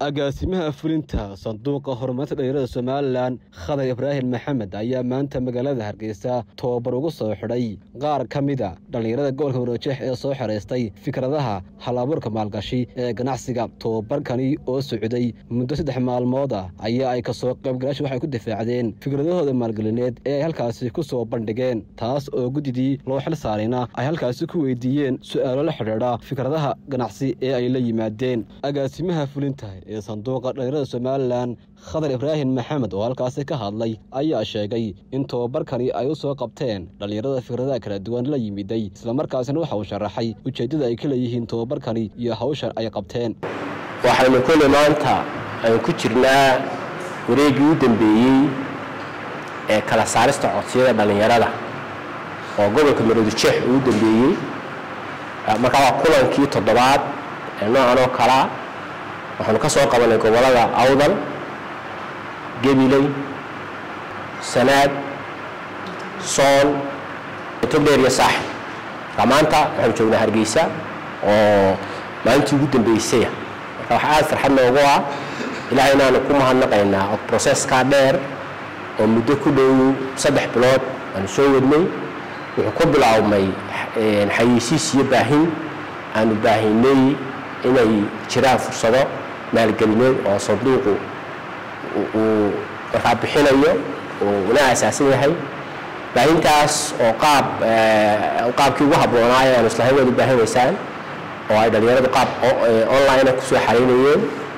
agaasimaha fulinta sanduuqa horumarinta dhalinyarada somalilan khadar ibraahim maxamed ayaa maanta magaalada hargeysa tobabar ugu soo xidhay qaar ka mida dhallinyarada gobolka waroojeex ee soo xeraystay fikradaha hal-abuurka maalgashi ee ganacsiga tobabarkani oo socday muddo saddex maalmood ah ayaa ay kasoo qaybgalaasha waxay ku difaacdeen fikradahooda maalgelineed ee ay halkaasi ku soo bandhigeen taas oo guddidii loo xil saarayna ay halkaasi ku weydiiyeen su-aalo la xidhiidha fikradaha ganacsi ee ay la yimaadeen agaasimaha fulinta ee sanduuqa dhalinyarada somalilan khadar ibraahim maxamed oo halkaasi ka hadlay ayaa sheegay in tobabarkani ay u soo qabteen dhallinyarada fikradaha kala duwan la yimiday islamarkaasina waxa uu sharaxay ujeeddada ay ka leeyihiin tobabarkani iyo hawshan ay qabteen waxaynu kulli maanta aynu ku jirnaa wareeggii u dambeeyey ee kala saarista codsiyada dhallinyarada oo gobolka maroodijeex uu u dambeeyey markaa waa kulankii toddobaad ee noocan oo kalea waxaanu ka soo qabanay gobollada awdal gabiley sanaad sool togdheer iyo saaxib marka maanta waxaanu joognaa hargeysa oo maalintii ugu dambeysaya marka waxaa aada farxad noogu ah ilaahay inaanu ku mahadnaqaynaa oo broseskaa dheer oo muddo ku dhow saddex bilood aanu soo wadnay wuxuu ku bilaabmay xayeysiis iyo baahin aanu baahinay inay jiraan fursado maalgelineed oo sanduuqu uu markaa bixinayo una asaasan yahay baahintaas oo qaab qaabkii ugu habboonaayo aanu islahayn waad u baahinaysaan oo ay dhallinyaradu qaab online kusoo xaraynayeen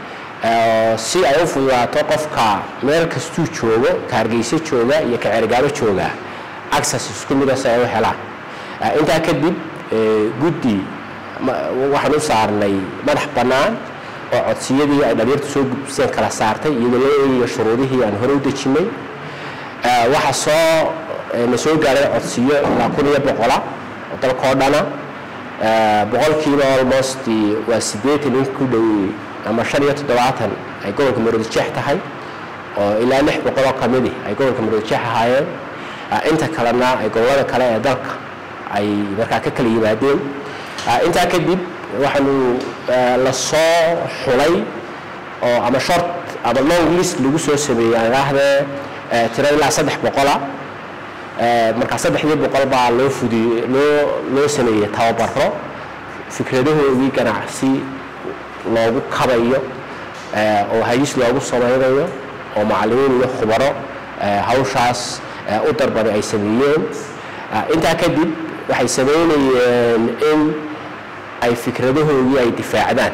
si ay u fududaato qofka meel kastuu joogo ka hargeyso jooga iyo ka cergaabo jooga access isku mida si ay u helaan intaa kadib guddi waxaan u saarnay madax bannaan oo codsiyadii ay dhalinyartu soo gudbiseen kala saartay iyadoo la eegayo shuruudihii aan hore u dejinnay waxaa soo na soo gaaray codsiyo ilaa kun iyo boqola oo dalkao dhana boqolkiiba almost waa siddeetan in ku dhow ama shan iyo toddobaatan ay gobolka maroodijeex tahay oo ilaa lix boqoloo ka midi ay gobolka maroodijeex ahaayeen inta kalena ay gobollada kale ee dalka ay markaa ka kala yimaadeen intaa kadib waxaanu la soo xulay oo ama short ama long list lagu soo sameeyey aan idhaahdee tiro ilaa saddex boqola markaa saddexdii boqol baa loo fudiy loo loo sameeyey tababaro fikradahoodii ganacsi loogu kabayo oo hayis loogu samaynayo oo macallimiin iyo khubaro hawshaas u darbaday ay sameeyeen intaa kadib waxay samaynayeen in ay fikradahoodii ay difaacdaan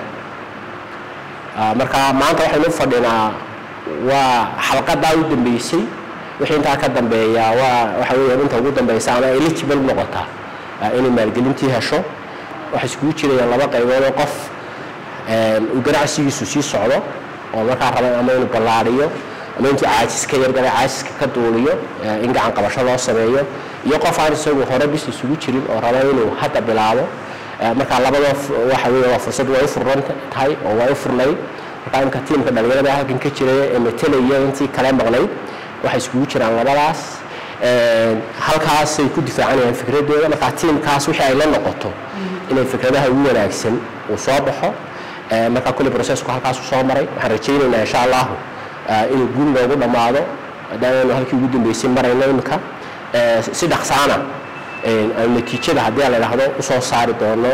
marka maanta waxaynu u fadhinaa waa xalqadaa u dambeysay wixii intaa ka dambeeya waa waxa weeyaan inta ugu dambeysa ama eligible noqotaa inay maalgelintii hesho waxay iskugu jirayaan laba qaybood oo qof uu ganacsigiisu sii socdo oo markaa raba ama inuu ballaariyo ama intuu caajis ka yargalay caajiska ka duuliyo in gacan qabasho loo sameeyo iyo qof aan isagu hore bis isugu jirin oo raba inuu hadda bilaabo markaa labada waxa wey waa fursad way u furan tahay oo way u furnayd markaa imka tiimka dhalinyarada halkan ka jiraya ee matelaya intii kale maqnayd waxay iskugu jiraan labadaas halkaasay ku difaacanayaan fikradooda markaa tiimkaas wixii ay la noqoto inay fikradaha ugu wanaagsan uu soo baxo markaa kulli processku halkaasu soo maray waxaan rajaynaynaa insha allahu inuu guul loogu dhammaado maadaamaanu halkii ugu dambeysay marayno imika si dhaqsaana natiijada haddii la idhaahdo usoo saari doono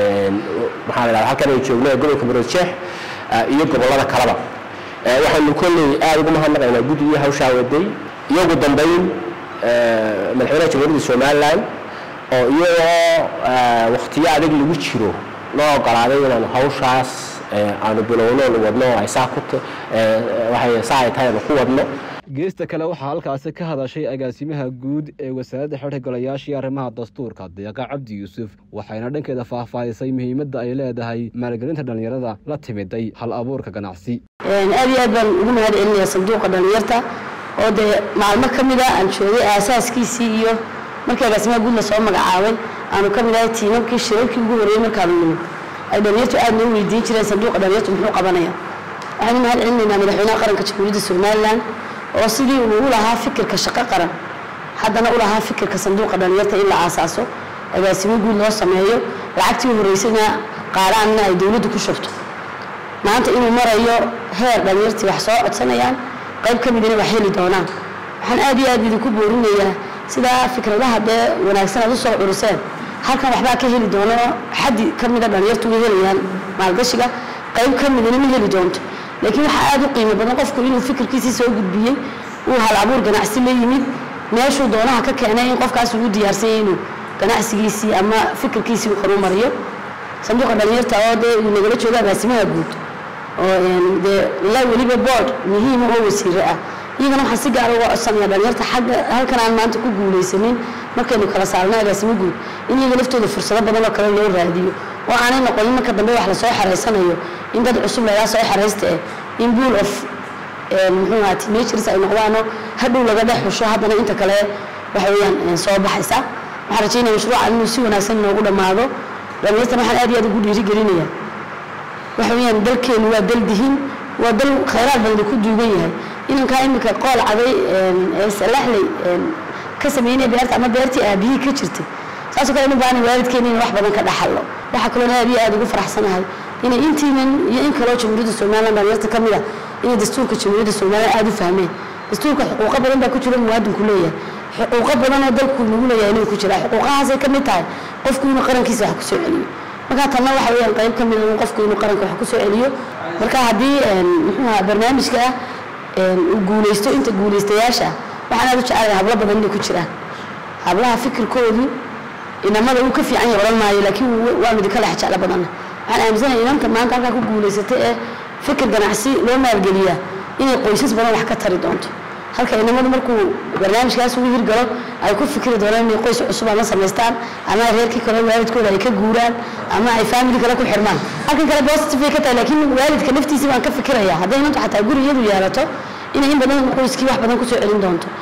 maxaa la dhahda halkan ay joogno ee gobolka maroodjeex iyo gobollada kaleba waxaanu kolley aada ugu mahadnaqaynaa guddigii hawshaa waday iyo ugu dambeyn madaxweynaha jamhuuriyadda somalilan oo iyagoo wakhtiyo adag lagu jiro noo ogolaaday inaanu hawshaas aanu bilowno nu wadno ay saa ku waxay saa ay tahay aanu ku wadno geesta kale waxaa halkaasi ka hadashay agaasimaha guud ee wasaaradda xidha golayaashii arrimaha dastuurka deeqa cabdi yuusuf waxayna dhankeeda faahfaahisay muhiimadda ay leedahay maalgelinta dhallinyarada la timiday hal abuurka ganacsi aad iyo aad baan ugu mahad celinaya sanduuqa dhallinyarta oo dee maalmo ka mid a aan joogay aasaaskiisii iyo markii agaasimaha guud lasoo magacaabay aanu ka mid ahay tiimamkii shirarkii ugu horreeyey markaanu nimid ay dhallinyartu aad noo weydiin jireen sanduuqa dhallinyartu muxuu qabanaya waxaanu mahad celinaynaa madaxweynaha qaranka jamhuuriyadda somalilan oo sidii uu u lahaa fikirka shaqo qaran haddana u lahaa fikirka sanduuqa dhallinyarta in la aasaaso agaasimo guud loo sameeyo lacagtii horreysana qaaraanna ay dowladdu ku shubto maanta inuu marayo heer dhalinyartii wax soo codsanayaan qayb ka midina wax heli doonaan waxaan aad iyo aad idinku boorinayaa sidaa fikradaha dee wanaagsan aad usoo curiseen halkan waxbaa ka heli doono xaddi ka mida dhalinyartu way helayaan maalgashiga qayb ka midina ma heli doonto laakiin waxaa aada u qiimo badan qofku inuu fikirkiisii soo gudbiyey uu hal abuur ganacsi la yimid meeshuu doonaha ka keenay in qofkaas uu u diyaarsanyay inuu ganacsigiisii ama fikirkiisii uu horumariyo sanduuqa dhalinyarta oo dee uu nagala jooga agaasimaha guud oo dee la weliba board muhiima oo wasiiro ah iyagana waxaan si gaara uga codsanaya dhalinyarta xagga halkan aan maanta ku guulaysanin markaynu kala saarno agaasimo guud in iyaga laftooda fursado badan oo kale loo raadiyo oo aanay noqonin marka dambe wax lasoo xareysanayo in dad cusub lagaa soo xareysta eh in bull of muxuu ahaa teenagers ay noqdaano hadhow laga dhex xusho haddana inta kale waxa weeyaan soo baxaysa waxaan rajaynaya mashruucan inuu si wanaagsan inoogu dhammaado dhalinyartan waxaan aad iyo aad ugu dhiirigelinaya waxa weeyaan dalkeenu waa dal dihin waa dal khayraad badan ku duugan yahay inankaa iminka qool caday ee salaxley ka sameynaya beerta ama beertii aabihii ka jirtay saasoo kale inu baana waalidkeena in wax badan ka dhaxalo waxaa kaloona aad iyo aad ugu faraxsanahay inay intiinan iyo in kaloo jamhuuriyadda somaliland dhalinyarta ka mid a inay dastuurka jamhuuriyadda somaliland aada u fahmeen dastuurka xuquuqo badan baa ku jira muwaadinku leeyahay xuquuqo badan oo dalku nagu leeyahay inuu ku jira xuquuqahaasay ka mid tahay qofku inuu qarankiisa wax kusoo celiyo markaa tanna waxa weeyaan qayb ka mid a qofku inuu qaranka wax kusoo celiyo marka haddii muxuu ahaa barnaamijka uu guulaysto inta guulaystayaasha waxaan aad u jecelahay hablo badan inay ku jiraan hablaha fikirkoodu inamada uu ka fiican yahay odhan maayo laakiin waa mid ka lex jeclo badanna waxaan aaminsanahay inanta maanta halkaa ku guulaysatay ee fikir ganacsi loo maalgeliyaa inay qoysas badan wax ka tari doonto halka inamadu markuu barnaamijkaas ugu hirgalo ay ku fikri doonaan inay qoys cusub ama samaystaan ama reerkii kale waalidkooda ay ka guuraan ama ay family kale ku xirmaan halkan kale positive ay ka tahay laakiin waalidka naftiisii baan ka fikiraya hadday inantu xataa guri iyadu yeelato inay in badan qoyskii wax badan kusoo celin doonto